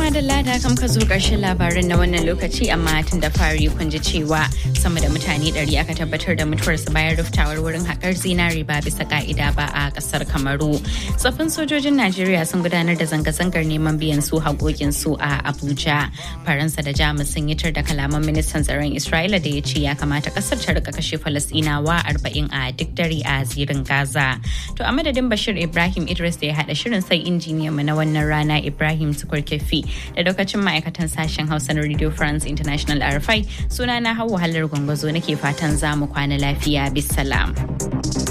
madalla da kam ka zo ƙarshen labarin na wannan lokaci amma tun da fari kun ji cewa sama da mutane ɗari aka tabbatar da mutuwarsu bayan ruftawar wurin haƙar zinari ba bisa ka'ida ba a ƙasar Kamaru. Tsoffin sojojin Najeriya sun gudanar da zanga-zangar neman biyan su haƙoƙinsu a Abuja. Faransa da Jamus sun yi tar da kalaman ministan tsaron Isra'ila da ya ce ya kamata ƙasar ta rika kashe Falasɗinawa arba'in a duk dare a zirin Gaza. To a madadin Bashir Ibrahim Idris da ya haɗa shirin sai injiniyan mu na wannan rana Ibrahim Tukur Kefi da lokacin ma'aikatan sashen Hausa na Radio France International RFI suna na Hauwa Hallar Gwangwazo nake fatan za mu kwana lafiya bisalam.